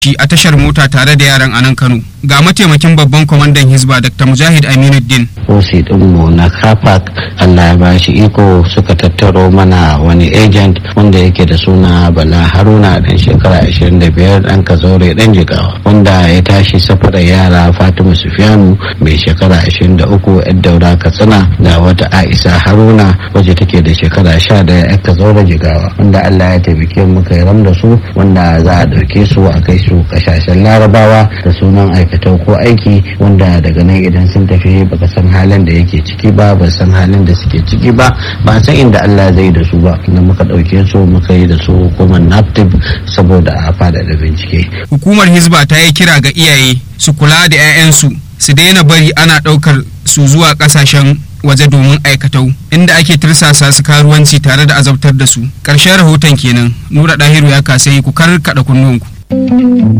shi a tashar mota tare da yaran a nan Kano. Ga mataimakin babban kwamandan Hizba Dr. Mujahid Aminuddin. Osi ɗinmu na Kapak Allah ya bashi iko suka tattaro mana wani agent wanda yake da suna Bala Haruna ɗan shekara 25 ɗan Kazaure ɗan Jigawa wanda ya tashi safarar yara Fatima Sufiyanu mai shekara 23 'yar daura Katsina da wata Aisha Haruna wacce take da shekara 11 'yar Kazaure Jigawa wanda Allah ya taimake mu kai ram da su wanda za a ɗauke su a kai su kasashen Larabawa da sunan aikatau ko aiki wanda daga nan idan sun tafi baka san halin da yake ciki ba ba san halin da suke ciki ba ba san inda Allah zai da su ba da muka ɗauke su muka yi da su hukumar naptip saboda a faɗaɗa bincike. Hukumar Hizba ta yi kira ga iyaye su kula da 'ya'yansu su daina bari ana ɗaukar su zuwa ƙasashen waje domin aikatau inda ake tirsasa su karuwanci tare da azabtar da su ƙarshen rahoton kenan nura ɗahiru ya kasai ku karkaɗa kunnuwanku.